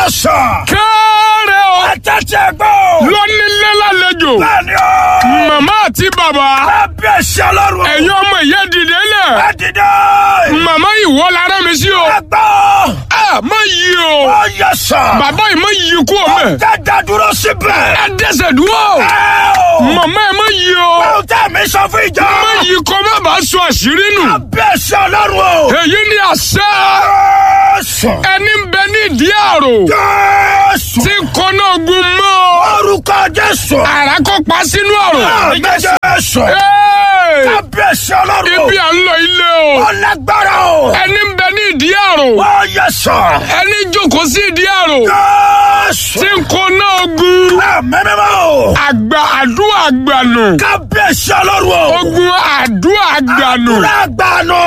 sọ. kéré o Àtẹ̀tẹ̀ gbọ́. lónílé lálejò Bẹ́ẹ̀ni o. màmá àti bàbá Kábíyèsí ọlọ́run. ẹ̀yin ọmọ ìyá dìde lẹ̀ Ẹ dìde. màmá ìwọ lára mi sí o Ẹ gbọ́. ẹ má yí o Ó yẹ sọ. bàbá yìí má yí kú o mẹ Dada dúró síbẹ̀. ẹ dẹsẹ̀ dúró Ẹ o. màmá ẹ má yí o Ohun tẹ́ mi sọ fún ìjọ. má yí kó má bàa sọ àṣírí nù Kábíyèsí ọlọ́run o. èyí ni àṣẹ Jésù. ẹni ń bẹ ní ìdí àrò Jésù. tí kọ́nà ogun mọ́ Orúkọ Jésù. àrà kó pa sínú àrò. Àmín Jésù. Ẹ́ẹ̀! Kábíyèsí ọlọ́run o. ibi à ń lọ ilé o Ọlágbára o. ẹni ń bẹ ní ìdí àrò Ó yẹ sọ. ẹni jókòó sí ìdí àrò Jésù. tí kọ́nà ogun Àmín mímọ́ o. àgbà àdúrà àgbànù Kábíyèsí ọlọ́run o. ogun àdúrà àgbànù. Lágbàánu.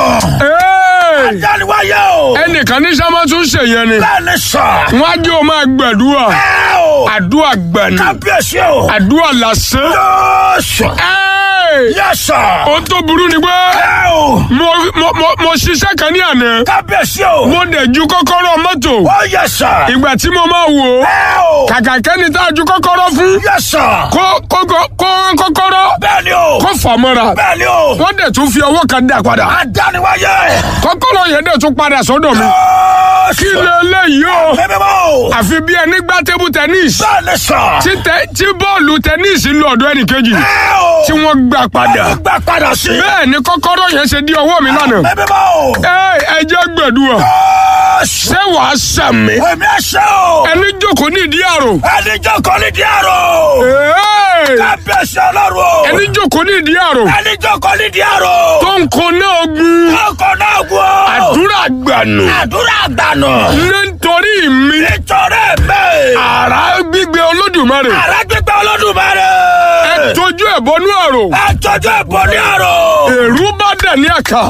Ẹ́ẹ̀! Jáde-wáyé o. ẹnìkan ní sábà tún ṣèyẹn ni Bẹ́ẹ̀ni sọ. wọ́n á jẹ́ o máa gbàdúrà Ẹ o. àdúrà àgbànù Kábíyèsí o. àdúrà lásán. Jésù. Ẹ́ẹ̀! Yẹ sọ. ohun tó burú ni pé Ẹ o. mo mo mo mo ṣiṣẹ́ kan ní àná Kábíyèsí o. mo dẹ̀ ju kọ́kọ́rọ́ mọ́tò Ó yẹ sọ. ìgbà tí mo máa wò ó Ẹ o. kàkà kẹ́ni tá a ju kọ́kọ́rọ́ fún Yẹ sọ. kó kó kó kó rán kọ́kọ́rọ́ Bẹ́ẹ̀ni o. kó fà mọ́ra Bẹ́ẹ̀ni o. wọ́n dẹ̀ tún fi ọwọ́ kan dà padà Adániwáyé. kọ́kọ́rọ́ yẹn dẹ̀ tún padà sọ́dọ̀ mi kí Jésù. lè léyìí o Mímọ́ o. àfi bí ẹni gbá tébù tẹ́nísì Bẹ́ẹ̀ni sọ. tí tẹ- tí bọ́ọ̀lù tẹ́nísì lọ ọ̀dọ̀ ẹnìkejì Ẹ o. tí wọ́n gbà padà Ó gbà padà sí. bẹ́ẹ̀ ni kọ́kọ́rọ́ yẹn ṣe di ọwọ́ mi lánàá Mímọ́ o. ẹ ẹ jẹ́ gbẹ̀dúwà Jésù. ṣé wàá sàmì Èmi ẹ̀ṣẹ̀ o. ẹni jókòó ní ìdí àrò Ẹni jókòó ní díàrò. Ẹ́ẹ̀! Kábíyèsí ọlọ́run o. ẹni jókòó ní ìdí àrò Ẹni jókòó ní díàrò. tó ń kó náà ogun Ọkọ̀ náà gùn o. àdúrà gbànú Àdúrà àgbànà. nítorí mi Nítorí mi. àrá gbígbé olódùmarè Àrà gbígbẹ́ Olódùmarè. ẹ tójú ẹ bọnú àrò Ẹ tọ́jú ẹ̀bọ ní àrò. èrú bá dẹ̀ ní àkà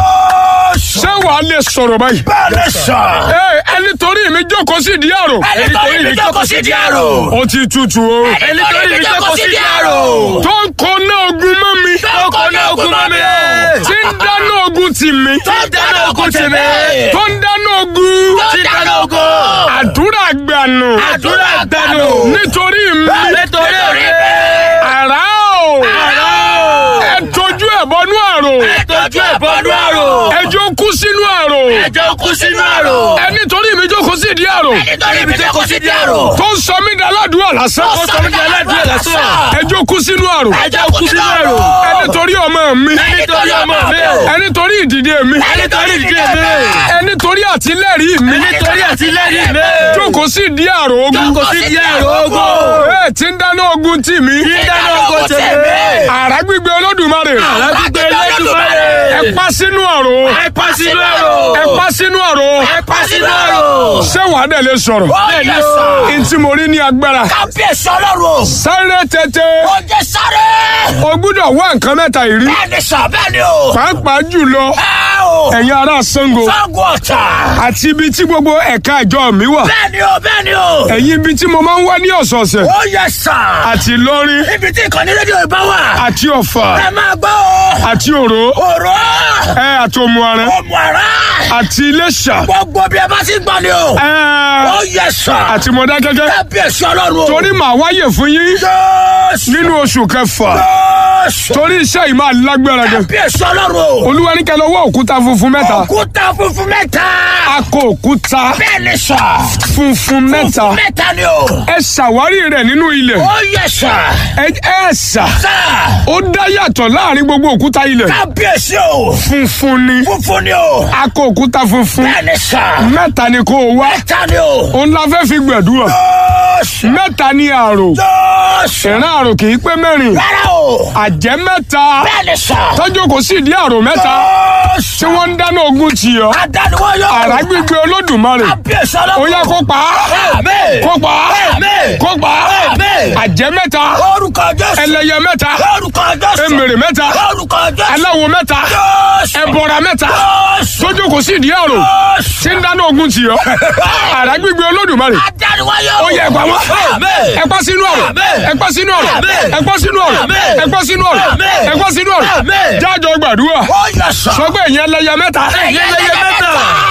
Jésù. ṣé wàá lè sọ̀rọ̀ báyìí. Bẹ́ẹ̀ni sọ. ẹ ẹni torí mi jókòó sí ìdí àrò Ẹni torí mi jókòó sí díàrò. ó ti tutù o Ẹni torí mi jókòó sí díàrò. tó ń kó náà ogun mọ́ mi Ọkọ̀ náà gùn mọ́ mi. tí ń dáná ogun tì mí Tó ń dáná ogun tì mí. tó ń dáná ogun Tó ń dáná ogun. àdúrà gbànú Àdúrà àgbànà. nítorí mi Nítorí mi. àrá o Àrà o. ẹ tójú ẹ bọnú àrò Ẹ tọ́jú ẹ̀bọ ní àrò. ẹjọ́ kú sínú àrò Ẹjọ́ kú sínú àrò. ẹni torí mi jókòó sí ìdí àrò Ẹni torí mi jókòó sí díàrò. tó ń sọ mí di aládùúgbò lásán Ó sọ mí di aládùúgbò lásán. ẹjọ́ kú sínú àrò Ẹjọ́ kú sínú àrò. ẹni torí ọmọ mi Ẹni torí ọmọ mi. ẹni torí ìdìde mi Ẹni torí ìdílé mi. ẹni torí àtìlẹ́rìí mi Ẹni torí àtìlẹ́yìn mi. jókòó sí ìdí àrò ogun Jókòó sí díàrò ogun. ẹ tí ń dáná ogun tì mí Tí ń dáná ogun tì mí. àrá gbígbé olódùmarè Àrà gbígbé Olódùmarè. ẹ pa sínú àrò Ẹ pa sínú àrò. ẹ pa sínú àrò Ẹ pa sínú àrò. ṣé wàá dẹ̀ lè sọ̀rọ̀ Bẹ́ẹ̀ni sọ. ntí mo rí ní agbára Kábíyèsí ọlọ́run. sáré tètè Ó jẹ́ sáré. o gbúdọ̀ wá nǹkan mẹ́ta ìrí Bẹ́ẹ̀ni sọ bẹ́ẹ̀ni o. pàápàá jùlọ Ẹ o. ẹ̀yin ará Ṣàngó Fáńgù ọ̀tà. àti ibi tí gbogbo ẹ̀ka ìjọ mi wà Bẹ́ẹ̀ni o bẹ́ẹ̀ni o. ẹ̀yin ibi tí mo máa ń wá ní ọ̀sọ̀ọ̀sẹ̀ Ó yẹ sà. àti Ìlọrin Ibi tí ìkànnì rédíò ìbá wà. àti Ọ̀fà Ẹ máa gbọ́ o. àti Òró Òró. ẹ àti Òmùaran Ọmọ ara. àti Iléṣà Gbogbo bí ẹ bá ti gbọ́ ni o. ẹ Ó yẹ sà. àti Mọdákẹ́kẹ́ Kábíyèsí ọlọ́run o. torí màá wáyè fún yín Jésù. nínú oṣù kẹfà Jésù. torí iṣẹ́ yìí máa lágbára gan Kábíyèsí ọlọ́run o. Olúwa ní kẹ́ lọ wá òkúta funfun mẹ́ta Òkúta funfun mẹ́ta. akọ òkúta Bẹ́ẹ̀ni sà. funfun mẹ́ta Mẹ́ta ni o. ẹ ṣàwárí rẹ̀ nínú ilẹ̀ Ó yẹ sà. ẹ ẹ ṣà Sà. ó dá yàtọ̀ láàrin gbogbo òkúta ilẹ̀ Kábíyèsí o. funfun ni Funfun ni o. akọ òkúta funfun Bẹ́ẹ̀ni sà. mẹ́ta ni kó o wá Mẹ́ta ni o. òun la fẹ́ fi gbẹ̀dúrà Jésù. mẹ́ta ni àrò Jésù. ìran àrò kì í pé mẹ́rin Rárá o. àjẹ́ mẹ́ta Bẹ́ẹ̀ni sà. tọ́jú kò sí ìdí àrò mẹ́ta Jésù. tí wọ́n ń dáná ogun tì ọ́ Adániwáyọ̀. àrá gbígbé olódùmarè Kábíyèsí ọlọ́run. ó yá kó pa á Àmín. kó pa á Àmín. kó pa á Àmín. àjẹ́ mẹ́ta Orúkọ Jésù. ẹlẹ́yẹ mẹ́ta Orúkọ Jésù. emèrè mẹ́ta Orúkọ Jésù. aláwo mẹ́ta Jésù. ẹbọra mẹ́ta Jésù. tójú kò sí ìdí àrò Jésù. tí ń dáná ogun tì ọ́ àrá gbígbé olódùmarè Adániwáyọ̀. ó yẹ ẹ̀pà wọn Àmín. ẹ̀pà sínú ọ̀rọ̀ Àmín. ẹ̀pà sínú ọ̀rọ̀ Àmín. ẹ̀pà sínú ọ̀rọ̀ Àmín. ẹ̀pà sínú ọ̀rọ̀ Àmín. ẹ̀pà sínú ọ̀rọ̀ Àmín. jájọ gbàdúrà Ó yẹ sà. sọ pé ìyẹn ẹlẹ́yẹ mẹ́ta Ẹ̀yin ẹlẹ́yẹ mẹ́ta. tẹ́jú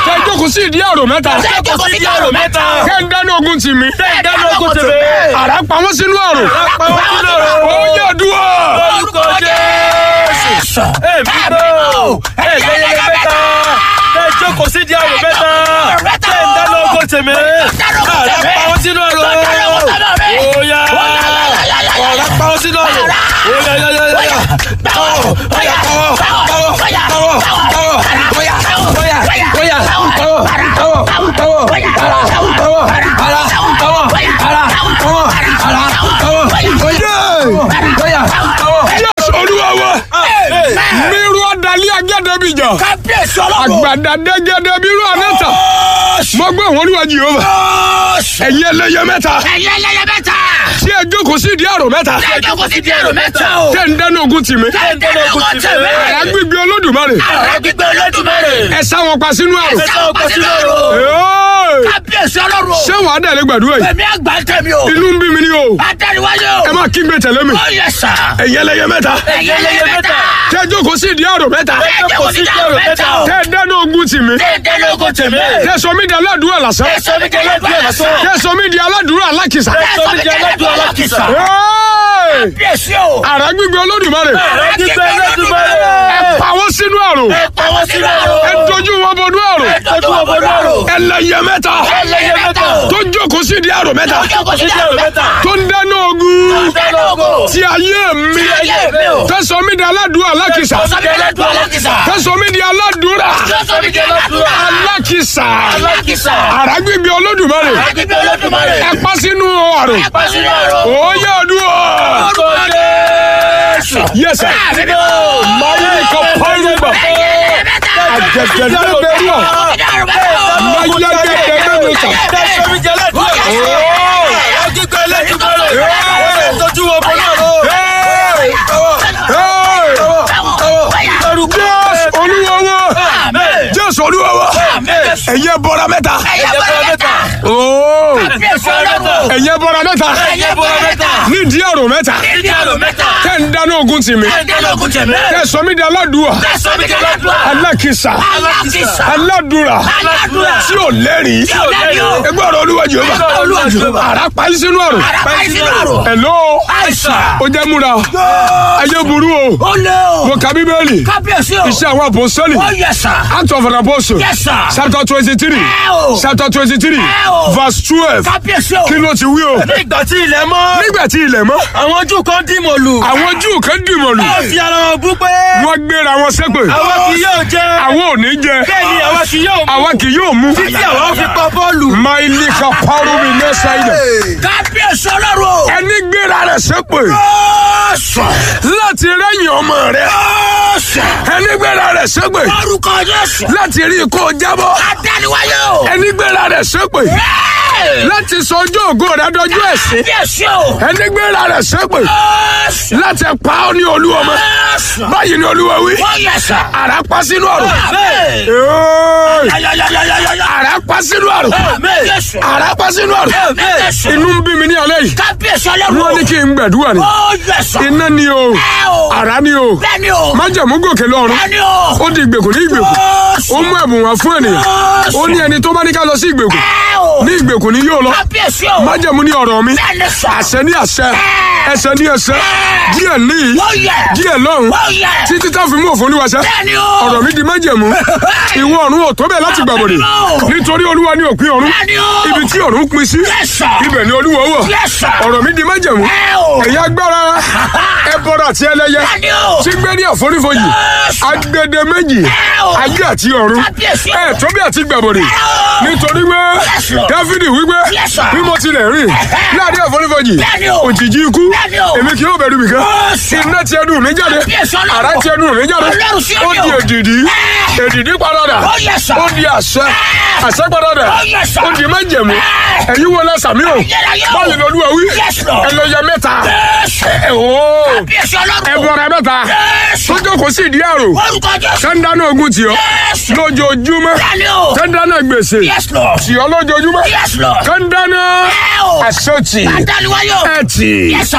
jókòó sí ìdí àrò mẹ́ta. Tẹ́jọ́ kò sí di àrò mẹ́ta. kẹ́ ń dáná ogun tì mí. Tẹ́jọ́ ogun tèmi. àrà pa wọ́n sínú àrò. Àpá wọn sínú àrò. ó yẹ dúró. Orúkọ Jésù. Èmi bò ẹ̀yẹ yẹyẹ mẹ́ta tẹ jókòó sí di àrò mẹ́ta tẹ ń dáná ogun tèmi àrà pa wọn sínú àrò óyá ọ̀rá pa wọn sínú àrò óyá yá yá yá pawọ́ óyá pawọ́ pawọ́ pawọ́ pawọ́ óyá óyá óyá pawọ́ pawọ́ pawọ́ ara pawọ́ ara pawọ́ ara pawọ́ ara pawọ́ óyá pawọ́. Jésù olúwa wa. mírú ọ̀dàlẹ́ agẹ́dẹ́bìjà. Kábíyèsí ọlọ́run. àgbàdà dẹ́gẹ́dẹ́ bírú ànẹ́ta. mo gbé wọn olúwa Jèhófà. ẹ̀yin ẹlẹ́yẹ mẹ́ta. Ẹ̀yẹ ẹlẹ́yẹ mẹ́ta. tí ẹ jókòó sí ìdí àrò mẹ́ta. Tẹ́jọ́ kò sí di àrò mẹ́ta o. tẹ́ ń dáná ogun tì mí. Tẹ́jọ́ ogun tèmi. àrà gbígbé olódùmarè. Àrà gbígbé Olódùmarè. ẹ sá wọn pa sínú àrò. Ẹ sá wọn pa sínú àrò. Ẹ́ẹ̀! Kábíyèsí ọlọ́run. ṣé wàá dàlẹ́ gbàdúrà yìí. Èmi àgbà ń tẹ̀mí o. inú ń bí mi ní o. Adániwáyé o. ẹ má kí n gbé tẹ̀lé mi. Ó yẹ sà. ẹ̀yin ẹlẹ́yẹ mẹ́ta. Ẹ̀yẹ ẹlẹ́yẹ mẹ́ta. tẹ́ ẹ jókòó sí ìdí àrò mẹ́ta. Tẹ́jọ́ kò sí di àrò mẹ́ta o. tẹ́ ẹ dáná ogun tì mí. Tẹ́jọ́ ogun tèmi. tẹ́ ẹ sọ mí di aládùúrà lásán. Ẹ̀sọ́ mi jẹ́ lọ́dún ẹ̀sọ́. tẹ́ ẹ sọ mí di aládùúrà alákìsà. Ẹ̀sọ́ mi jẹ́ lọ́dún alákìsà. Ẹ́ẹ̀! Kábíyèsí o. àrà gbígbé olódùmarè. Àrà gbígbé Olódùmarè. ẹ pa wọ́n sínú àrò. Ẹ pa wọ́n sínú àrò. ẹ dojú wọn bọnú àrò. Ẹ tọ́jú wọn bọ́dọ̀ àrò. ẹlẹ́yẹ mẹ́ta. Ẹlẹ́yẹ mẹ́ta o. tó jókòó sí ìdí àrò mẹ́ta. Tẹ́jọ́ kò sí di àrò mẹ́ta. tó ń dáná ogun. Tẹ́jọ́ ogun. ti ayé mi. ayé mi o. tẹ́ sọ mí di aládùúrà alákìsà. Ẹ̀sọ́ mi jẹ́ lọ́dún alákìsà. tẹ́ sọ mí di aládùúrà Ẹ̀sọ́ mi jẹ́ lọ́dún alákìsà. alákìsà. àrà gbígbé olódùmarè. Àrà gbígbé Olódùmarè. ẹ pa sínú àrò. Ẹ pa sínú àrò. òye àdúrà. Orúkọ Jésù. yẹsẹ. Àmín o. mayi ka pariba. Ẹ̀yẹ ẹlẹ́yẹ mẹ́ta. àjẹjẹrẹ bẹ̀rù à. mayẹgẹdẹ bẹ̀rù sà. Tẹ́sán mi jẹ́ lẹ́dùn ẹ̀. Àrà gbígbé Olódùmarè. Ẹ tọ́jú wọn bọ́ náà lọ. jésù olúwa wa. jésù olúwa wa. ẹ̀yẹ bọ́ra mẹ́ta. ooo. ẹ̀yẹ bọ́ra mẹ́ta. nídìí àrò mẹ́ta. tẹ́ ń dáná ogun tì mí. tẹ́ sọ mí di aládùúà. alákìsà. aládùúrà. tí ò lẹ́rìí. ẹgbẹ́ ọ̀rọ̀ olúwa Jèhófà. àrà pa í sínú àrò. ẹ̀lọ́. ó jẹ́ múra. ayé burú o. mo ka bíbélì. Kábíyèsí o. iṣẹ́ àwọn àpòsọ́lì. Ó yẹ sà. Act of an Apostle. Yes, sir. Chapter twenty-three. Ẹ o. Chapter twenty-three. Ẹ o. Verse twelve. Kábíyèsí o. Kí ló ti wí o? Nígbà tí ilẹ̀ mọ́, Nígbà tí ilẹ̀ mọ́, àwọn Júù kan dìmọ̀ lù. àwọn Júù kan dìmọ̀ lù. Wọ́n fi ara wọn bú pé Wọ́n gbéra wọn ṣépè. àwa kì yóò jẹ. Àwọn ò ní jẹ. Bẹ́ẹ̀ ni àwa kì yóò mú. Àwa kì yóò mú. Títí àwa fi pa bọ́ọ̀lù. Máìlì ka parú mi lẹ́sà ilẹ̀. Kábíyèsí ọlọ́run o. Ẹni gbéra rẹ̀ ṣépè. Ọ̀sán. Láti rẹ́yìn ọmọ rẹ̀. Ọ̀sán. Ẹni gbéra rẹ̀ ṣépè. Orúkọ Jésù. Láti rí ikú jábọ́. Adániwáyé o. Ẹni gbéra rẹ̀ ṣépè. Ẹ́ẹ̀. Láti sọ ọjọ́ ògo rẹ̀ dọjú ẹ̀sìn. Kábíyèsí o. Ẹni gbéra rẹ̀ ṣépè. Ọ̀sán. Láti pa ọ́ ní olú ọmọ. Ọ̀sán. Báyìí ni olúwa wí. Ó yẹ sà. Àrà pa sínú àrò. Àmín. Ẹ́ẹ̀. Yáyáyáyáyáyá. Àrà pa sínú àrò. Àmín. Jésù. Àrà pa sínú àrò. Àmín. Jésù. Inú ń bí mi ní alẹ́ yìí. Kábíyèsí ọlọ́run o. Wọ́n ní kí n gbàdúrà ni. Ó yẹ sà. Iná ni o. Ẹ o. Àrà ni o. Bẹ́ẹ̀ni o. Májẹ̀mú gòkè lọ́run. Bẹ́ẹ̀ni o. Ó di ìgbèkùn ní ìgbèkùn. Ó Ọ̀sán. mú ẹ̀bùn wá fún ènìyàn. Ó ní ẹni tó bá ní ká lọ sí ìgbèkùn. Ẹ o. Ní ìgbèkùn ni yóò lọ. Kábíyèsí o. Májẹ̀mú ní ọ̀rọ̀ mi. Bẹ́ẹ̀ni sà. Àṣẹ ní àṣẹ. Ẹsẹ̀ ní ẹsẹ̀. Díẹ̀ ní Ó yẹ. díẹ̀ lọ́run. Ó yẹ. Títí tá fi mú òfin olúwaṣẹ́. Bẹ́ẹ̀ni o. Ọ̀rọ̀ mi di májẹ̀mú. Ìwọ ọ̀run ò tó bẹ́ẹ̀ láti gbàbọ̀dè. Nítorí olúwa ní òpin ọ̀run. Bẹ́ẹ̀ni o. Ibi tí ọ̀run pin sí. Yes, sir. Ibẹ̀ ni olúwa wọ̀. Yes, sir. Ọ̀rọ̀ mi di májẹ̀mú. Ẹ o. Ẹ̀yin agbára ẹbọra àti ẹlẹ́yẹ. Bẹ́ẹ̀ni o. Tí gbé ní àforífojì. Yes, sir. Agbede méjì. Ẹ o. Ayé àti ọ̀run. Kábíyèsí o. Ẹ tó bí àti gbàbọ̀dè. o. Nítorí pé Yes, Lord. Dáfídì wípé Yes, sir. bí mo tilẹ̀ rìn láàrin àforífojì. Bẹ́ẹ̀ni o. Òjìji ikú. Bẹ́ẹ̀ni o. Èmi kì yóò bẹ̀rù mi kan. Yes, sir. Iná ti ẹnu mi jáde. Kábíyèsí Ọlọ́run. Àrá ti ẹnu mi jáde. Ọlọ́run sí Ó omi di o. èdìdí. Ẹ. Èdìdí padà. Ó yẹ sà. Ó di àṣẹ. Àṣẹ padà. Ó yẹ sà. Ó di májẹ̀mú. Ẹ. Ẹ̀yin wo lẹ sàmí o? Ayérayé o. Báyìí lọ́lúwa wí. Yes, Lord. Ẹlẹ́yẹ mẹ́ta. Jésù. Ẹ ooo. Kábíyèsí ọlọ́run. Ẹbọra mẹ́ta. Jésù. Tó jókòó sí ìdí àrò. Orúkọ Jésù. Sẹ́ńdánù ogun tì ọ́. Jésù. Lójoojúmọ́. Bẹ́ẹ̀ni o. Sẹ́ńdánù gbèsè. Yes, Lord. Tì ọ́ lójoojúmọ́. Yes, Lord. Sẹ́ńdánù Ẹ o. àṣetì. Adániwáyé o. Ẹtì. Yes, sir.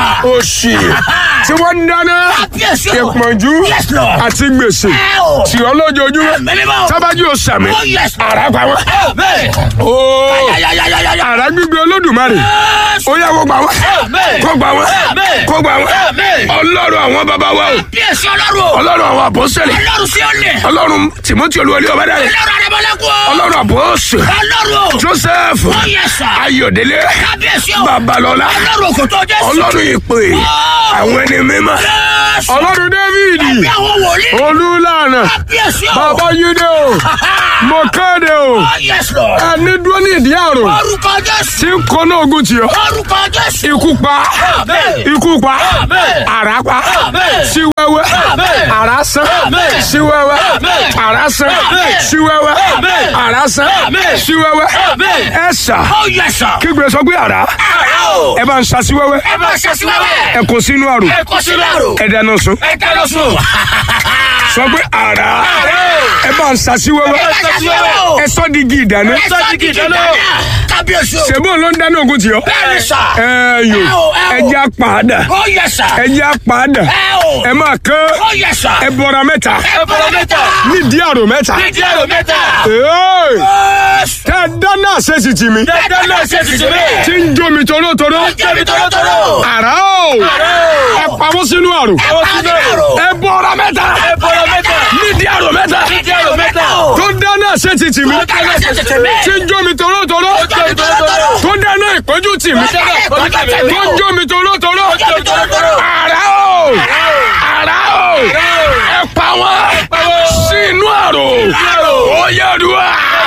òṣì tí wọ́n ń dáná Kábíyèsí o. ìpọ́njú Yes, Lord. àti gbèsè Ẹ o. tí ọlọ́jọ́júmọ́ Mímímọ́. sábàjú òsàmì Oh, yes. àrà pa wọn. Amen. Ooo Yáyáyáyáyá. àrà gbígbé olódùmarè Yes. ó yá kó gbà wọn Amen. kó gbà wọn Amen. kó gbà wọn Amen. ọlọ́run àwọn bàbá wa o Kábíyèsí ọlọ́run o. ọlọ́run àwọn àpọ́sẹ̀lẹ̀ Ọlọ́run sí ọ̀lẹ̀. ọlọ́run tìmọ́tì olúwọlé ọ̀bádàrẹ̀ Ọlọ́run àdébọ́lẹ́kùn o. ọlọ́run àpọ́sẹ̀ Ọlọ́run o. joseph Oh, yes, sir. ayọ̀délé Kábíyèsí o. babalọ́lá Ọlọ́run kò tó Jésù. ọlọ́run ìpè Oh. àwọn ẹni mímọ́ Yes. ọlọ́run david Bí àwọn wòlíì. olúlànà Kábíyèsí o. bàbá yídé o mo kéde o Oh, yes, Lord. ẹni dúró ní ìdí àrùn Orúkọ Jésù. tí ń kọ́nà ogun tì ọ́ Orúkọ Jésù. ikú pa Amen. ikú pa Amen. àrá pa Amen. sí wẹ́wẹ́ Amen. àrá sán Amen. sí wẹ́wẹ́ Amen. àrá sán Amen. sí wẹ́wẹ́ Amen. àrá sán Amen. sí wẹ́wẹ́ Amen. ẹ sà Oh, yes, sir. kígbe sọ pé àrá Àrà o. ẹ bá ń sa sí wẹ́wẹ́ Ẹ bá ṣe sí wẹ́wẹ́. ẹ kó sínú àrùn Ẹ kó sínú àrò. ẹ dáná sun Ẹ dáná sùn. sọ pé àrá ẹ bá ń sa sí Ẹ wẹ́wẹ́ bá ṣe sí wẹ́wẹ́ o. ẹ sọ di igi ìdáná Ẹ sọ di gidi dáná. Kábíyèsí o. ṣèbó ló ń dáná ogun tì ọ́ Bẹ́ẹ̀ni sà. ẹ yò Ẹ o, ẹ o. ẹ já pàdà Oh, yes, sir. ẹ já pàdà Ẹ o. ẹ máa kán Oh, yes, sir. ẹ bọra mẹ́ta Ẹ bọ̀rọ̀ mẹ́ta. nídìí àrò mẹ́ta. Nídìí àrò mẹ́ta. Ee, Yes. tẹ dáná àṣẹṣì tì mí Ẹ dáná ṣe tìtì mẹ́. tí ń jó mi torótoró Jẹ́bi tọ́lọ́tọ́lọ́. àrá o ẹ pamọ́ sínú àrò Ẹ bá sínú àrò. ẹ bọra mẹ́ta Ẹ bọ̀rọ̀ mẹ́ta. nídìí àrò mẹ́ta Nídìí àrò mẹ́ta. tó dáná àṣẹṣì tì mí Ẹ dáná ṣe tìtì mẹ́. tí ń jó mi torótoró Jẹ́bi tọ́lọ́tọ́lọ́. tó dáná ìpọ́njú tì mí Ẹ dáná ìpọ́njú tì mí. tó ń jó mi torótoró Jẹ́bi tọ́lọ́tọ́lọ́. àrá o àrá o ẹ pa wọn sínú àrò ó yẹ dùá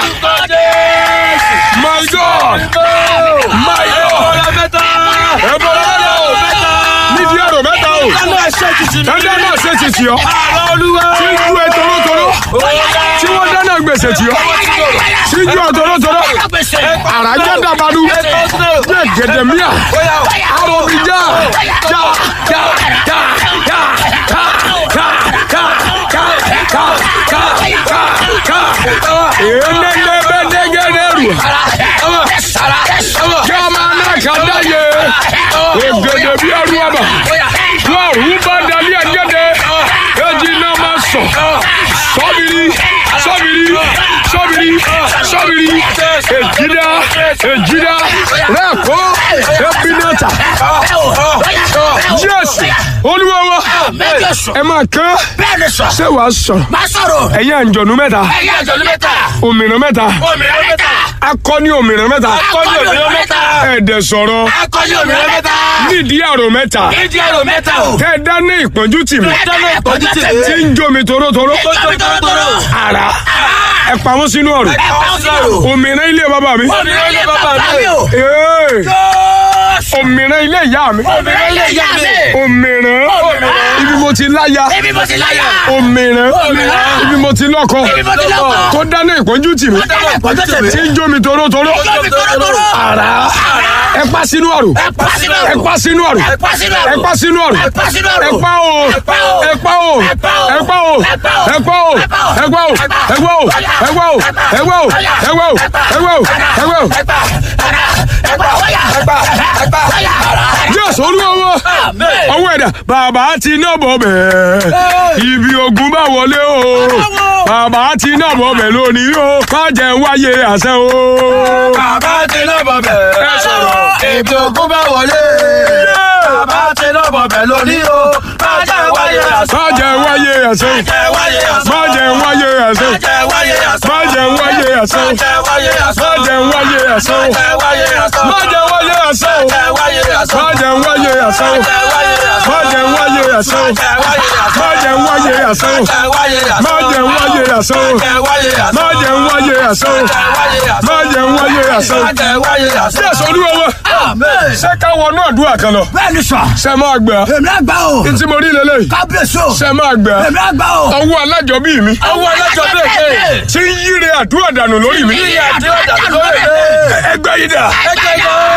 my god my god ẹ bọra mẹ́ta o nídìí àrò mẹ́ta o ẹ dáná àṣẹṣì tì ọ́ tí ń ju ẹ torótoró tí wọ́n dáná gbèsè tì ọ́ tí ń ju ẹ torótoró àràjá dàbàdù bẹ́ẹ̀ gẹ̀dẹ̀ míà àròbíjà já já já já ká ká ká ká ká ká ká ká ènìyàn bẹ́ẹ̀ dẹ́gẹ́dẹ́ rù jama náà kàdá yẹ ògèdè bí ẹrú ọba wọn òun bá dalí ẹgẹdẹ èjì náà máa sọ sọbìrì sọbìrì sọbìrì sọbìrì èjìdá èjìdá rẹkọ ẹbínẹta jésù olúwa wa ẹ máa kán Bẹ́ẹ̀ni sọ. ṣé wàá sọ̀rọ̀ Má sọ̀rọ̀. ẹ̀yin àǹjọ̀nú mẹ́ta Ẹ̀yin àjọ̀lú mẹ́ta. òmìnira mẹ́ta Òmìnira mẹ́ta. akọni òmìnira mẹ́ta Akọni òmìnira mẹ́ta. ẹ̀ẹ́dẹ̀ sọ̀rọ̀ Akọni òmìnira mẹ́ta. nídìí àrò mẹ́ta Nídìí àrò mẹ́ta o. tẹ́ ẹ dáná ìpọ́njú tì mí Ẹ dáná ìpọ́njú tì mí. tí ń jó mi torótoró Jẹ́bi tọ́lọ́tọ́lọ́. ara ẹ pamọ́ sínú ọ̀rọ̀ Ẹ pa ó sínú àrò. òmìnira ilé bàbá mi Òmìnira ilé bàbá mi o. Ee, Jésù. òmìnira ilé ìyá mi Òmìnira ilé ìyá mi. òmìnira Òmìnira. ibi mo ti láya Ibi mo ti láyà. òmìnira Òmìnira. ibi mo ti lọ́kọ Ibi mo ti lọ́kọ. tó dáná ìpọ́njú tì mí Dáná ìpọ́njú tì mí. tí ń jó mi torótoró Jẹ́bi tọ́lọ́tọ́lọ́. ara ẹ pa sínú ọ̀rọ̀ Ẹ pa sínú àrò. ẹ pa sínú ọ̀rọ̀ Ẹ pa sínú àrò. ẹ pa sínú ọ̀rọ̀ Ẹ pa sínú àrò. ẹ pa o Ẹ pa o. ẹ pa o Ẹ pa o. ẹ pa o Ẹ pa o. ẹ pa o Ẹ pa o. ẹ pa o ẹ pa o ẹ pa o ẹ pa o ẹ pa o ẹ pa o ẹ pa o. Ẹ pa. Ẹ pa. Wáyà. Ẹ pa. Ẹ pa. Wáyà. jésù olúwa wa Amen. ọwọ́ ẹ̀dá bàbá ti ná bọ̀ bẹ́ẹ̀ ibi ogun bá wọlé o bàbá ti ná bọ̀ bẹ́ẹ̀ lónìí o má jẹ́ ń wáyé àṣẹ o. Bàbá ti náà bọ̀ bẹ̀. Ẹ sọ̀rọ̀. Ètò ògùn bá wọlé. Bàbá ti náà bọ̀ bẹ̀ lónìí o. Má jẹ́ wáyé àṣọ. má jẹ́ ń wáyé àṣẹ o. Jẹ́ wáyé àṣọ. má jẹ́ ń wáyé àṣẹ o. Jẹ́ wáyé àṣọ. má jẹ́ ń wáyé àṣẹ o. Jẹ́ wáyé àṣọ. má jẹ́ ń wáyé àṣẹ o. Jẹ́ wáyé àṣọ. má jẹ́ ń wáyé àṣẹ o. Jẹ́ wáyé àṣọ. má jẹ́ ń wáyé àṣẹ o. Jẹ́ wáyé àṣọ. má jẹ́ ń wáyé àṣẹ o. Jẹ́ wáyé àṣọ. má jẹ́ ń wáyé àṣẹ o. Jẹ́ wáyé àṣọ. má jẹ́ ń wáyé àṣẹ o. Jẹ́ wáyé àṣọ. má jẹ́ ń wáyé àṣẹ o. Jẹ́ wáyé àṣọ. má jẹ́ ń wáyé àṣẹ o. Jẹ́ wáyé àṣọ. jésù olúwa wa Amen. ṣé ká wọnú àdúrà kan lọ Bẹ́ẹ̀ni sọ. ṣe máa gbà Èmi àgbà o. ntí mo rí lélẹ́yìí Kábíyèsí o. ṣe máa gbà Èmi àgbà o. ọwọ́ alájọbí mi Ọwọ́ alájọ bẹ́ẹ̀ tí ń yíre àdúrà dànù lórí mi Yíyí àdúrà dànù lórí mi. ẹgbẹ́ yìí dà Ẹgbẹ́ yìí.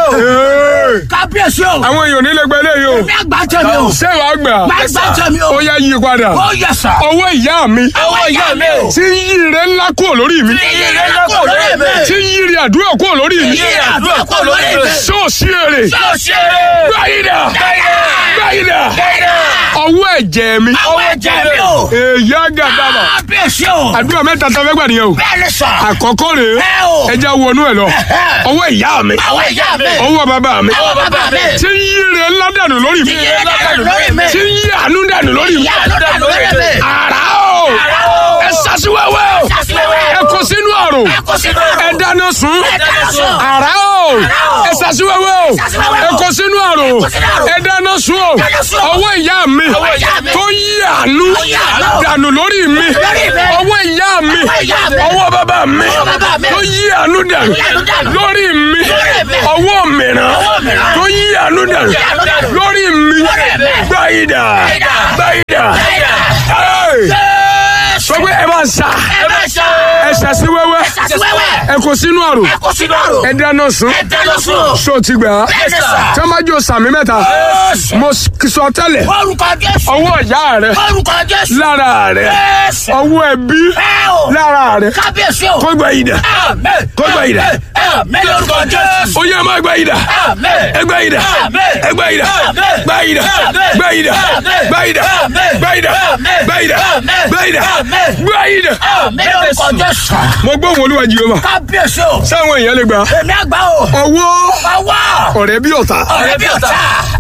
Ee, kábíyèsí o. àwọn èèyàn nílé gbẹlẹ yìí o èmi àgbà tẹ̀mí o. ṣé wàá gbà Má gbà tẹ̀mí o. ó yá yí padà ó yẹ sà. ọwọ́ ìyá mi Ọwọ́ ìyá mi o. tí ń yí ire ńlá kúrò lórí mi iye rẹ̀ lọ́kọ̀ lórí mi. tí ń yí ire àdúrà kúrò lórí mi iye àdúrà kọ̀ lórí mi. ṣóòṣì èrè yóò ṣe é. gbáyìdà gbáyìdà Bẹ́ẹ̀ni. ọwọ́ ẹ̀jẹ̀ mi ọwọ́ ẹ̀jẹ̀ mi o. èyí àgàdàbà kábíyèsí o. àdúrà mẹ́ta tó fẹ́ gbà nìyẹn o bẹ́ẹ̀ni sà. àkọ́kọ́ rèé ẹ o. ẹja wọnú ẹ lọ ọwọ́ ìyá mi ọwọ́ ìyá mi. ọwọ́ bàbá mi ọwọ́ bàbá mi. tí ń yí ire ńlá dànù lórí mi iye rẹ̀ lọ́kọ̀ lórí mi. tí ń yí àánú dànù lórí mi ìyá ló dà lórí mi. àrà o o. ẹ sàṣìwẹ́wẹ́ o Sàṣìwẹ́wẹ́. ẹ kó sínú àrùn ẹ kó sínú àrùn. ẹ dáná sun Ẹ dáná sun. àrà o o. ẹ sàṣìwẹ́wẹ́ o Sàṣìwẹ́wẹ́ ẹ o. kó sínú àrùn kó sínú àrùn. ẹ dáná sun o dáná sun o. ọwọ́ ìyá mi Ọwọ́ ìyá mi. tó yí àánú Tó yí àánú. dànù lórí mi Lórí mi. ọwọ́ ìyá mi Ọwọ́ ìyá mi. ọwọ́ bàbá mi Ọwọ́ bàbá mi. tó yí àánú dànù Tó yí àánú dànù. lórí mi Lórí mi. ọwọ́ mìíràn Ọwọ́ mìíràn. tó yí àánú dànù Tó yí àánú dànù. lórí mi Lórí mi. gbáyìdà Gbáyìdà. gbáyìdà Gbáyìdà. Hey! Jésù. sọ pé ẹ máa ń sa ẹ bá ṣe. ẹ ṣàṣì wẹ́wẹ́ Sàṣìwẹ́wẹ́. ẹ kò sínú àrùn ẹ kó sínú àrùn. ẹ dáná sun ẹ dáná sun. ṣó ti gbà á Bẹ́ẹ̀ni sà. tí wọ́n bá jó sàmì mẹ́ta Jésù. mo sọ tẹ́lẹ̀ orúkọ Jésù. ọwọ́ ìyá rẹ orúkọ Jésù. lára rẹ Jésù. ọwọ́ ẹbí ẹ o. lára rẹ kábíyèsí o. kó gbà yìí dà Àmín. Kó gbà yìí dà. Àmín lórúkọ Jésù. ó yẹ máa gbà yìí dà Àmín. ẹ gbà yìí dà Àmín. ẹ gbà yìí dà Àmín. gbà yìí dà Àmín. gbà yìí dà Àmín. gbà yìí dà Àmín. gbà yìí dà Àmín. gbà yìí dà Àmín. gbà yìí dà Àmín. gbà yìí dà. Àmín lórúkọ Jésù. mo gbóhùn olúwa jehova kábíyèsí o. sáwọn èèyàn lè gbà èmi àgbà o. ọwọ́ ọwọ́. ọ̀rẹ́ bí ọ̀tá ọ̀rẹ́ bí ọ̀tá.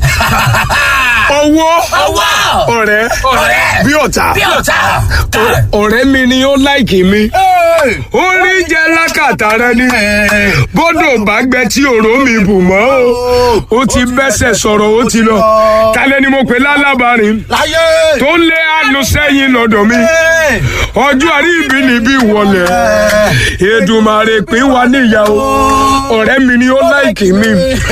ọwọ́ ọwọ́. ọ̀rẹ́ ọ̀rẹ́. bí ọ̀tá bí ọ̀tá. ọ̀rẹ́ mi ni ó láìkì mi ó rí jẹ lákàtà rẹ ni bọ́dọ̀ bá gbẹ tí òró mi bù mọ́ o ó ti bẹ́sẹ̀ sọ̀rọ̀ ó ti lọ kálẹ̀ ni mo pè lálábàárín láyé. tó ń lé àánú sẹ́yìn lọ́dọ̀ mi ọjọ́ àrí ibi níbí wọlé Èdùmàrè pín wa níyàwó ọ̀rẹ́ mi ni ó láìkì mi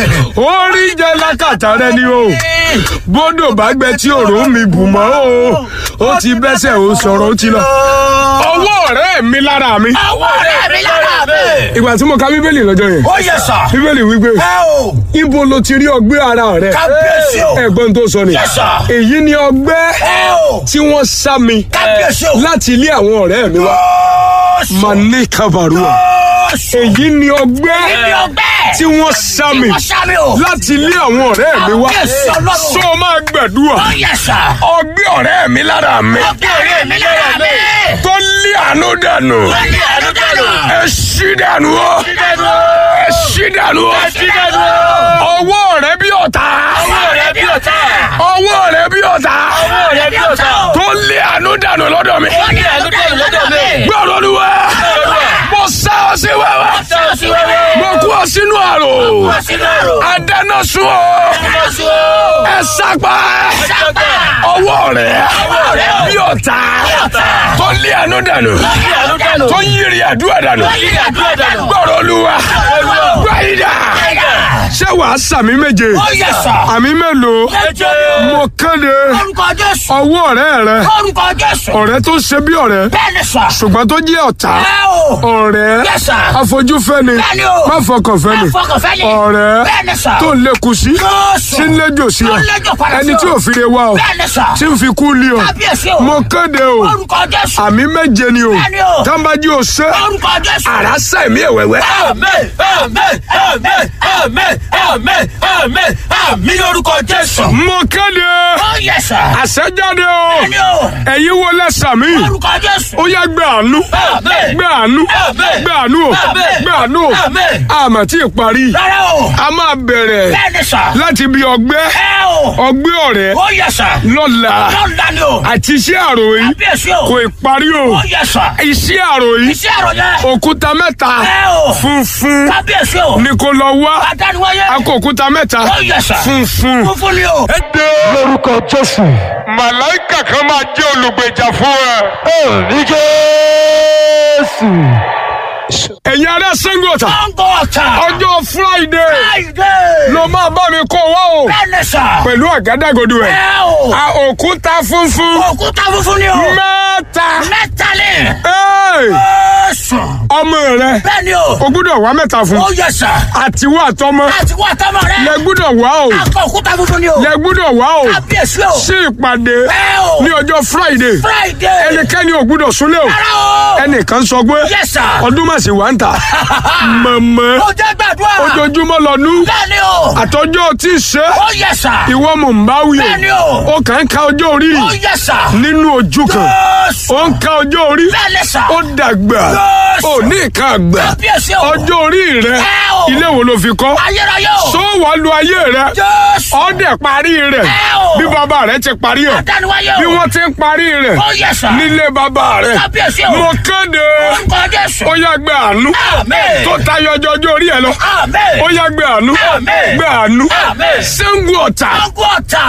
ó rí jẹ lákàtà rẹ ni o bọ́dọ̀ bá gbẹ tí òró mi bù mọ́ o ó ti bẹ́sẹ̀ ó sọ̀rọ̀ ó ti lọ ọwọ́ ọ̀rẹ́ mi lára mi ọwọ́ ọ̀rẹ́ mi lára mi. ìgbà tí mo ka bíbélì lọ́jọ́ yẹn ó yẹ sà. bíbélì wípé ẹ o. ibo lo ti rí ọgbẹ́ ara rẹ kábíyèsí o. ẹ̀gbọ́n tó sọ ni Yes, sir. èyí ni ọgbẹ́ ẹ o. tí wọ́n sá mi kábíyèsí o. láti ilé àwọn ọ̀rẹ́ mi wá Jésù. mane kabarua Jésù. èyí ni ọgbẹ́ Ibi ọgbẹ́. tí wọ́n sá mi wọ́n sá mi o. láti ilé àwọn ọ̀rẹ́ mi wá Kábíyèsí Ọlọ́run. sọ máa gbàdúrà ó yẹ sà. ọgbẹ́ ọ̀rẹ́ mi lára mi ọgbẹ́ ọ̀rẹ́ mi lára mi. tó lé àánú dànù wọ́n ní àánú dànù. ẹ ṣí dànù ó dídẹ́nu. ẹ ṣí dànù ó dídẹ́nu. ọwọ́ rẹ bí ọ̀tá ọwọ́ ọ̀rẹ́ bí ọ̀tá. ọwọ́ rẹ bí ọ̀tá ọwọ́ ọ̀rẹ́ bí ọ̀tá. tó lé àánú dànù lọ́dọ̀ mi wọ́n ní àánú dànù lọ́dọ̀ mi. gbọ́dọ̀ olúwa mo sá ọ sí wẹ́wẹ́ sọ́ọ̀sì wẹ́wẹ́. mo kú ọ sínú àrò wọ́n sínú àrò. adáná sun ọ Jésù o. ẹ sápá sápá. ọwọ́ rẹ Ọwọ́ rẹ o. bí ọ̀tá ọ̀tá. tó lé àánú dànù ní àánú dànù. tó yírí àdúrà dànù ní àdúrà dànù. gbọ́dọ̀ olúwa Olúwa. gbáyìdá Gbáyìdá. ṣé wàá sàmì méje ó yẹ sà. àmì mélòó méje. mo kéde orúkọ Jésù. ọwọ́ ọ̀rẹ́ rẹ orúkọ Jésù. ọ̀rẹ́ tó ṣe bí ọ̀rẹ́ bẹ́ẹ̀ni sà. ṣùgbọ́n tó jẹ́ ọ̀tá ẹ o. ọ̀rẹ́ Yes, sir. afojúfẹ́ni Bẹ́ẹ̀ni o. má fọkànfẹ́ni Má fọkànfẹ́ni. ọ̀rẹ́ Bẹ́ẹ̀ni sà. tó ń lékun sí Jésù. tí ń léjò sí ọ Tó ń léjò padà sí ẹni ọ. tí ò fi re wá ọ bẹ́ẹ̀ni sà. tí ń fi kú lé ọ kábíyèsí o. mo kéde o orúkọ Jésù. àmì méje ni o Bẹ́ẹ̀ni o. tábàjì ò ṣe orúkọ Jésù. àrá sẹ́mi ẹ̀wẹ̀wẹ̀ Àmín, àmín, àmín, àmín, àmín, àmín, àmín lórúkọ Jésù. mo kéde Ó yẹ sà. àṣẹjáde o Bẹ́ẹ̀ni o. ẹ̀yin wo lẹ́sàmí Orúkọ Jésù. ó yá gbé àánú Àmín. gbé àánú Àmín. gbé àánú o Àmín. gbé àánú o Àmín. àmọ́ tí ì parí Rárá o. a máa bẹ̀rẹ̀ Bẹ́ẹ̀ni sà. láti bí ọgbẹ́ Ẹ o. ọgbẹ́ ọ̀rẹ́ Ó yẹ sà. lọ́la Lọ́la ni o. àti iṣẹ́ àròyìn Kábíyèsí o. kò ì parí o Ó yẹ sà. iṣẹ́ àròyìn Iṣẹ́ àròyẹ. òkúta mẹ́ta Ẹ o. funfun Kábíyèsí o. ni kò lọ wá Adániwáyé. a kó òkúta mẹ́ta Ó yẹ sà. funfun. Funfun ni o. lórúkọ jésù. màláìkà kan máa jẹ́ olùgbèjà fún ẹ. ní jésù. ẹ̀yin ará Ṣàngó Ọ̀tà Sango Ọ̀tà. ọjọ́ Friday Friday. ló máa bá mi kó wá o Bẹ́ẹ̀ni sà. pẹ̀lú àgádágodo ẹ̀ Ẹ o. a òkúta funfun Òkúta funfun ni o. mẹ́ta Mẹ́ta ni. Ẹ́ẹ̀, Jésù. ọmọ rẹ Bẹ́ẹ̀ni o. o gbúdọ̀ wá mẹ́ta fún Ó yẹ sà. àtiwọ́ àtọmọ Láti wá tọ́mọ rẹ. lẹ gbúdọ̀ wá o Akọ òkúta funfun ni o. lẹ gbúdọ̀ wá o Kábíyèsí o. sí ìpàdé Ẹ o. ní ọjọ́ Friday Friday. ẹnikẹ́ni ò gbúdọ̀ súnlé o Rárá o. ẹnìkan sọ pé Yes, sir. ọdún màsí wà ń ta mọ̀mọ́ Ó jẹ́ gbàdúrà. ojoojúmọ́ lọ́nú Bẹ́ẹ̀ni o. àtọjọ́ tí ì ṣe Ó yẹ sà. ìwọ mò ń bá wí Bẹ́ẹ̀ni o. o kàn ń ka ọjọ́ orí Ó yẹ sà. nínú ojú kan Jésù. ó ń ka ọjọ́ orí Bẹ́ẹ̀ni sà. ó dàgbà Jésù. ó ní ìka àgbà Kábíyèsí o. ọjọ́ orí rẹ Ẹ o. ilé wo ló fi kọ́ Ayérayé o. sọ wà lu ayé rẹ Jésù. ọdẹ parí rẹ Ẹ o. bí bàbá rẹ ti parí ẹ Adániwáyé o. bí wọ́n ti ń parí rẹ Ó yẹ sà. nílé bàbá rẹ Kábíyèsí o. mo kéde Orúkọ Jésù. ó yá gbé àánú Àmín. tó tayọ ọjọ́ ọjọ́ orí ẹ lọ Àmín. ó yá gbé àánú Àmín. gbé àánú Àmín. Ṣàngó Ọ̀tà Sango Ọ̀tà.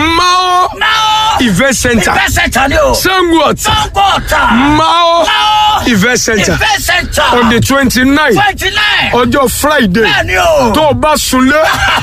Mao Máa. event center Ìfẹ́ sẹ̀ntà ni o. Ṣàngó Ọ̀tà Sango Ọ̀tà. Mao Máa. event center Ìfẹ́ sẹ̀ntà. on the twenty nine twenty nine. ọjọ́ Friday Bẹ́ẹ̀ni o. tó o bá sunlé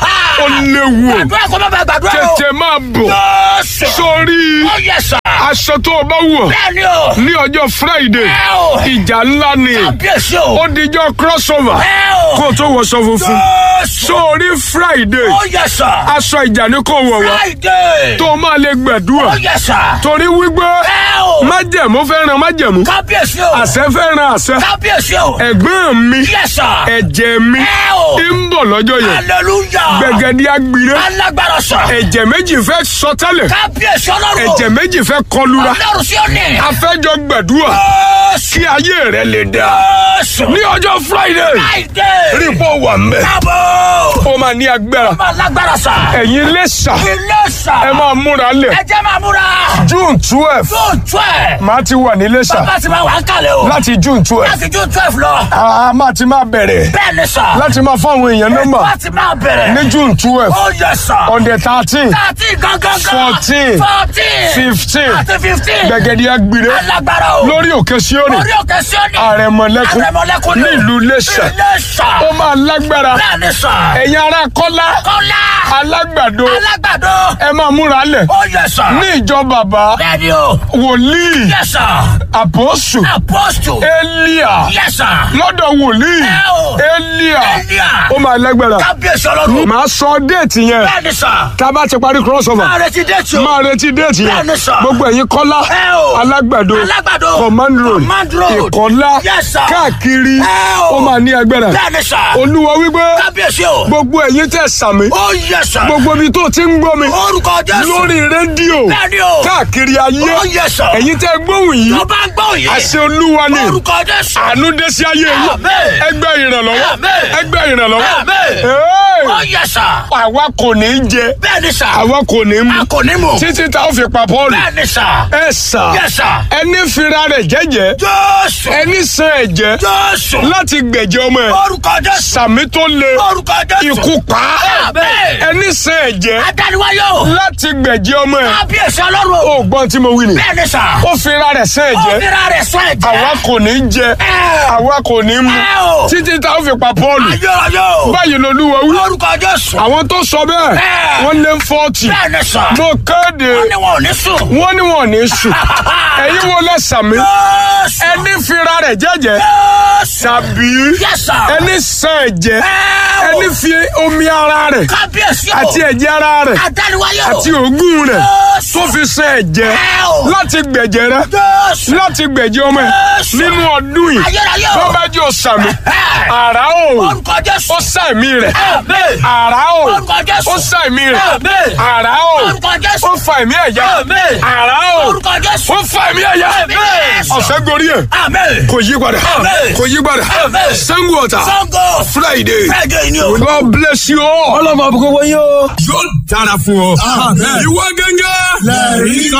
ó léwu o Gbàdúrà kó má bàa gbàdúrà o. tètè máa bọ̀ Jésù. sórí Ó yẹ sà. aṣọ tó o bá wọ̀ Bẹ́ẹ̀ni o. ní ọjọ́ Friday Ẹ o. ìjà ńlá ni Kábíyèsí o. ó dijọ́ crossover Ẹ o. kó o tó wọṣọ funfun Jésù. sórí Friday Ó yẹ sà. aṣọ ìjà ni kò wọ̀ wá Friday. tó o máa lè gbàdúrà Ó yẹ sà. torí wípé Ẹ o. májẹ̀mú fẹ́ràn májẹ̀mú Kábíyèsí o. àṣẹ fẹ́ràn àṣẹ Kábíyèsí o. ẹ̀gbọ́n mi Yẹ sà. ẹ̀jẹ̀ mi Ẹ o. ń bọ̀ lọ́jọ́ yẹn Hallelujah. gbẹ̀gẹ̀dì agbire Alágbára sà. ẹ̀jẹ̀ méjì fẹ́ sọ tẹ́lẹ̀ Kábíyèsí ọlọ́run. ẹ̀jẹ̀ méjì fẹ́ kọlura Ọlọ́run sí òní. afẹ́jọ́ gbàdúrà Jésù. kí ayé rẹ lè dá Jésù. ní ọjọ́ Friday Friday. rí pọ̀ wà mẹ́ Kábọ̀. ó máa ní agbára Máa lágbára sà. ẹ̀yin lẹ́sà Ilé sà. ẹ máa múra lẹ̀ Ẹ jẹ́ máa múra. June twelve June twelve. máa ti wà ní lẹ́sà Bàbá ti máa wà ń kalẹ̀ o. láti June twelve Láti June twelve lọ. a máa ti máa bẹ̀rẹ̀ Bẹ́ẹ̀ ni sà. láti máa fún àwọn èèyàn nọ́mbà Láti máa bẹ̀rẹ̀. ní June twelve Ó yẹ sà. on the thirteen Thirteen gangan. Fourteen. Fourteen. fifteen Àti fifteen. gbẹ̀gẹ̀dì agbire Alágbára o. lórí òkè Síónì Orí òkè Síónì. àrẹ̀mọ̀lẹ́kùn Àrẹ̀mọ̀lẹ́kùn ni o. nílùú Iléṣà Ilé sà. ó máa lágbára Bẹ́ẹ̀ ni sà. ẹ̀yin ará Kọ́lá Kọ́lá. alágbàdo Alágbàdo. ẹ máa múra lẹ̀ Ó yẹ sà. ní ìjọ bàbá Bẹ́ẹ̀ ni o. wòlíì Yẹ sà. àpọ́sù Apostle. Élíà Yẹ sà. lọ́dọ̀ wòlíì Ẹ o. Élíà Élíà. ó máa lágbára Kábíyèsí ọlọ́run. màá sọ déètì yẹn Bẹ́ẹ̀ ni sà. tá a bá ti parí crossover Máa retí déètì o. máa retí déètì yẹn Bẹ́ẹ̀ni sà. gbogbo ẹ̀yin Kọ́lá Ẹ o. alágbàdo Alágbàdo. command road Command road. ìkọ́lá Yes, sir. káàkiri Ẹ o. ó máa ní agbára Bẹ́ẹ̀ ni sà. olúwa wípé Kábíyèsí o. gbogbo ẹ̀yin tẹ́ sàmì Ó yẹ sà. gbogbo ibi tó ti ń gbọ́ mi Orúkọ Jésù. lórí rédíò Bẹ́ẹ̀ni o. káàkiri ayé Ó yẹ sà. ẹ̀yin tẹ́ gbóhùn yìí Tó bá ń gbọ́ yìí. àṣẹ olúwa ni Orúkọ Jésù. àánú dé sí ayé yìí Àmín. ẹgbẹ́ ìrànlọ́wọ́ Àmín. ẹgbẹ́ ìrànlọ́wọ́ Àmín. Hey! Ó yẹ sà. àwa kò ní í jẹ Bẹ́ẹ̀ ni sà. àwa kò ní í mu A kò ní mọ̀. títí tá a fi pa Pọ́ọ̀lù Bẹ́ẹ̀ ni sà. ẹ sà Yẹ sà. ẹni fira rẹ̀ jẹ́jẹ́ Jésù. ẹni san ẹ̀jẹ̀ Jésù. láti gbẹ̀jẹ̀ ọmọ ẹ̀ Orúkọ Jésù. sàmì tó le Orúkọ Jésù. ikú pa á Àmín. ẹni san ẹ̀jẹ̀ Adániwáyé o. láti gbẹ̀jẹ̀ ọmọ ẹ̀ Kábíyèsí ọlọ́run o. ó gbọ́n tí mo wí ni Bẹ́ẹ̀ ni sà. ó fira rẹ̀ san Ó ẹ̀jẹ̀ fira rẹ̀ sọ ẹ̀jẹ̀. àwa kò ní í jẹ Ẹ. àwa kò ní í mu Ẹ o. títí tá a fi pa Pọ́ọ̀lù Ayérayé o. báyìí lolúwa wí Orúkọ Jésù. àwọn tó sọ bẹ́ẹ̀ Ẹ. wọ́n lé fọ́ọ̀tì Bẹ́ẹ̀ ni sà. mo kéde Wọ́n ní wọn ò ní sùn. wọ́n ní wọn ò ní sùn ẹ̀yin wo lẹ sàmì Jésù. ẹni fira rẹ̀ jẹ́jẹ́ Jésù. tàbí Yes, sir. ẹni san ẹ̀jẹ̀ Ẹ o. ẹni fi omi ara rẹ̀ Kábíyèsí o. àti ẹ̀jẹ̀ ara rẹ̀ Adániwáyé o. àti òógùn rẹ̀ Jésù. tó fi san ẹ̀jẹ̀ Ẹ o. láti gbẹ̀jẹ̀ rẹ̀ Jésù. láti gbẹ̀jẹ̀ ọmọ ẹ̀ Jésù. nínú ọdún yìí Ayérayé o. bọ́bá jẹ́ òsàmì Ẹ. àrà o Orúkọ Jésù. ó sàmì rẹ̀ Àmín. àrà o Orúkọ Jésù. ó sàmì rẹ̀ Àmín. àrà o Orúkọ Jésù. ó fa ẹ̀mí ẹ̀yà Àmín. àrà o Orúkọ Jésù. ó fa ẹ̀mí ẹ̀yà Àmín. ọ̀sẹ̀ gorí ẹ̀ Àmín. kò yí padà Àmín. kò yí padà Àmín. Ṣàngó Ọ̀tà Sango. Friday Friday ni o. God bless you all. ọlọ́mọ àbúkọ́ wọ́n yóò. yóò dára fún ọ. ìwọ gẹ́gẹ́. lẹ́rìí